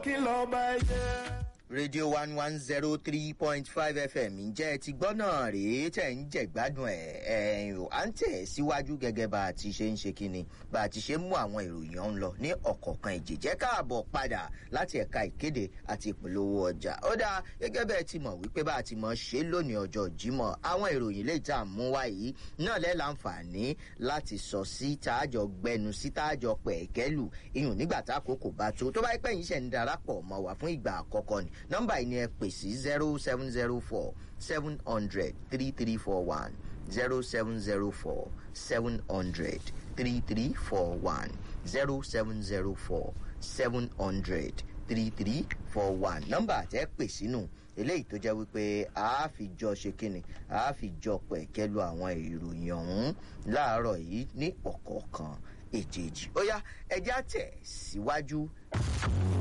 kí lọ́ọ́ bá yẹ. rédíò one one zero three point five fm ǹjẹ́ ẹ ti gbọ́ náà rèé tẹ̀ ń jẹ̀gbádùn ẹ̀ ẹ̀ ò à ń tẹ̀ síwájú gẹ́gẹ́ bá a ti ṣe ń ṣe kínni bá a ti ṣe ń mú àwọn ìròyìn ọ̀hún lọ ní ọ̀kọ̀ọ̀kan ìjẹ́jẹ́ káàbọ̀ padà láti ẹ̀ka ìkéde àti ìpolówó ọjà ó dáa gẹ́gẹ́ bẹ́ẹ̀ ti mọ̀ wípé bá a ti mọ̀ ṣe lónìí ọjọ́ jímọ̀ àwọn ìròyìn lè tà mú wá yìí náà lẹ́ láǹfààní láti sọ sí tààjọ gbẹnu sí tààjọ pẹ̀kẹ́lù iyùn nígbà tá àkókò bá tó tó bá pẹ́ yín ṣẹ̀ ń darapọ̀ mọ́ wá fún ìgbà àkọ́kọ́ ni nọ́mbà yìí ni ẹ pè sí zero seven zero four seven hundred three three four one zero seven zero four seven hundred three three four one zero seven zero four seven hundred three three four one nọ́mbà tẹ́ pè sínú eléyìí tó jẹ́ wípé a fi jọ ṣe kínni a fi jọ pẹ̀kẹ́lu àwọn ìròyìn ọ̀hún láàárọ̀ yìí ní ọ̀kọ̀ọ̀kan èjèèjì ó yá ẹjẹ́ àtẹ̀ síwájú.